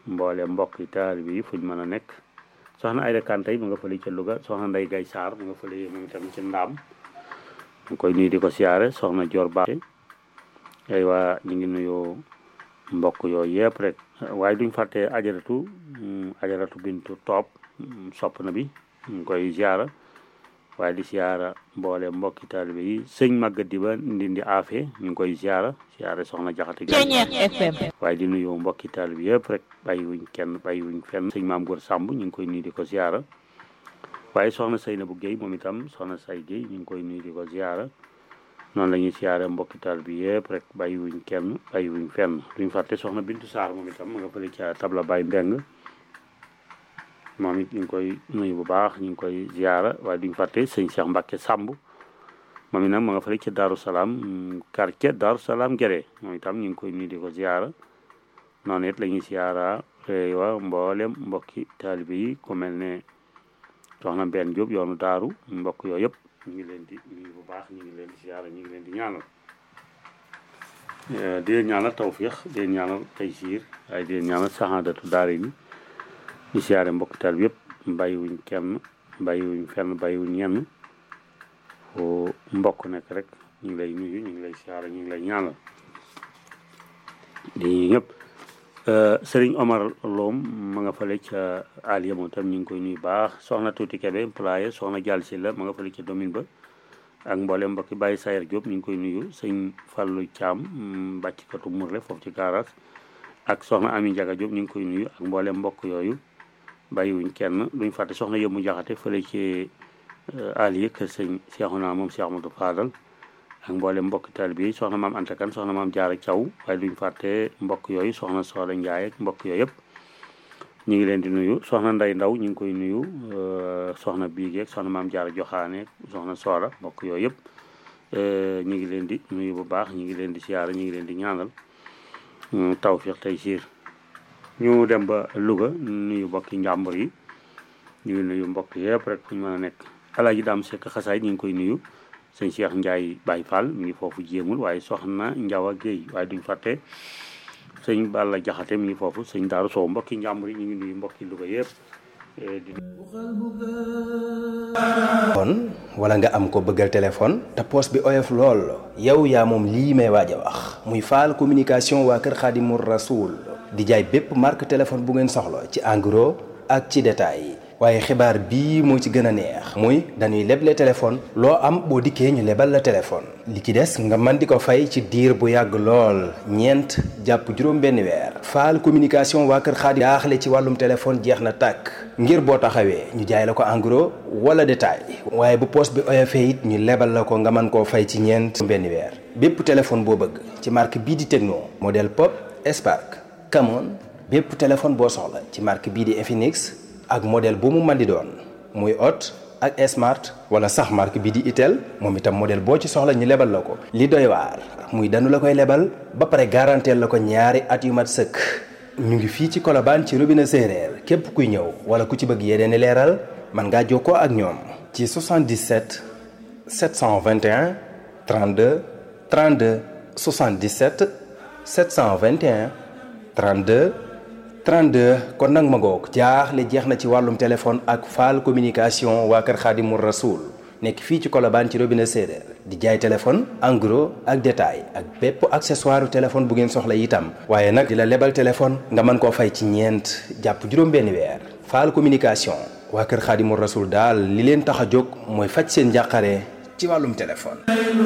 mboole mbokk yi taalibe yi fuñ mën a nekk soxna Ayda Kanté mu nga fële ca Louga soxna Ndey Gay Saar mu nga fële moom itam ci ndaam ñu koy nuyu di ko siyaare soxna Dior Ba ay waa ñu ngi nuyu mbokk yooyu yëpp rek waaye duñ fàtte ajaratu ajaratu bintu toop sopp na bi ñu ngi koy siyaara waaye di siyaara mboole mbokki taalibe yi sëñ màggat di ba ndindi aafe ñu ngi koy siyaara siyaare soxna jaxate gi waaye di nuyu mbokki taalibe yëpp rek bàyyi wuñ kenn bàyyi wuñ fenn sëñ maam góor sàmb ñu ngi koy nuyu di ko siyaara waaye soxna say na bu géey moom itam soxna say géey ñu ngi koy nuyu di ko siyaara noonu la ñuy siyaare mbokki taalibe bi yëpp rek bàyyi wuñ kenn bàyyi wuñ fenn duñ fàtte soxna bintu saar moom itam ma nga fële ca tabla bay mbeng moom it ñu ngi koy nuyu bu baax ñu ngi koy ziara waaye duñ fàtte sëñ Cheikh Mbacke Samb moom it nag ma nga fële ca Daaru Salaam quartier Daaru Salaam Gere moom itam ñu ngi koy nuyu di ko ziara noonu it la ñuy ziara wa mboolem mbokki taalibe yi ku mel ne soxna Mbène Diop yoonu daaru mbokk yooyu yëpp ñu ngi leen di nuyu bu baax ñu ngi leen di ziara ñu ngi leen di ñaanal di leen ñaanal tawfiix di leen ñaanal taysiir waaye di leen ñaanal saxaadatu daara yi di siyaare mbokk taal bi yëpp bàyyiwuñ kenn bàyyiwuñ fenn bàyyiwuñ ñenn foo mbokk nekk rek ñu ngi lay nuyu ñu ngi lay siyaare ñu ngi lay ñaanal di ñëpp Sëriñ Omar Loom ma nga fële ca Aliya moom tam ñu ngi koy nuyu baax soxna Tuuti Kebe employé soxna Jàll si la ma nga fële ca domine ba ak mboolem mbokki Baye Sayer Diop ñu ngi koy nuyu sëñ Fallou Thiam bàcckatu Mourle foofu ci garage ak soxna Ami Ndiaga Diop ñu ngi koy nuyu ak mboolem mbokk yooyu bàyyiwuñ kenn duñ fàtte soxna yëmmu jaxate fële ci Aliya kër sëñ Seexuna moom Seex Amadu Faadal ak mboolem mbokki taalibe yi soxna maam Anta Kan soxna maam Jaara Caw waaye duñ fàtte mbokk yooyu soxna Sooda Njaay ak mbokk yooyu yëpp ñu ngi leen di nuyu soxna Nday Ndaw ñu ngi koy nuyu soxna Biige ak soxna maam Jaara Joxaane soxna Sooda mbokk yooyu yëpp ñu ngi leen di nuyu bu baax ñu ngi leen di siyaara ñu ngi leen di ñaanal tawfiq tey siir ñu dem ba Louga nuyu mbokki njàmbur yi ñu ngi nuyu mbokk yëpp rek fu ñu mën a nekk alaaji daam sekk xasaay ñu ngi koy nuyu sëñ Cheikh Ndiaye Baye Fall mi ngi foofu jéemul waaye soxna Njawa Géey waaye duñ fàtte sëñ Balla Jaxate mi ngi foofu sëñ Daaru Sow mbokki njàmbur yi ñu ngi nuyu mbokki Louga yëpp di kon wala nga am ko bëggal téléphone te poos bi oyof lool yow yaa moom lii may waaj a wax muy faal communication waa kër Xaadimu Rasuul di jaay bépp marque téléphone bu ngeen soxla ci en gros ak ci détail waaye xibaar bii moo ci gën a neex muy dañuy leble téléphone loo am boo dikkee ñu lebal la téléphone li ci des nga mën di ko fay ci diir bu yàgg lool ñeent jàpp juróom benn weer faal communication waa kër Xaadim jaaxle ci wàllum téléphone jeex na tàkk ngir boo taxawee ñu jaay la ko en gros wala détail waaye bu poos bi oyofee it ñu lebal la ko nga mën koo fay ci ñeent benn weer bépp téléphone boo bëgg ci marque bii di Tecno modèle Pop Spark Camon bépp téléphone boo soxla ci marque bii di Infinix ak modèle bu mu mën di doon muy Hot ak Smart wala sax marque bii di Itel moom itam modèle boo ci soxla ñu lebal la ko. li doy waar muy danu la koy lebal ba pare garanteel la ko ñaari at yu mat sëkk ñu ngi fii ci Colobane ci robinet séeréer képp kuy ñëw wala ku ci bëgg yeneen i leeral mën ngaa jokkoo ak ñoom. ci 77 721 32 32 77 721 32. 32 kon nag ma ngoog jaaxle jeex na ci wàllum téléphone ak faal communication waa kër Xaadimu Rasuul nekk fii ci Colobane ci robinet séeréer di jaay téléphone en gros ak détail ak bépp accessoire téléphone bu ngeen soxla itam waaye nag di la lebal téléphone nga mën koo fay ci ñeent jàpp juróom-benn weer faal communication waa kër Xaadimu Rasuul daal li leen tax a jóg mooy faj seen njàqare ci wàllum téléphone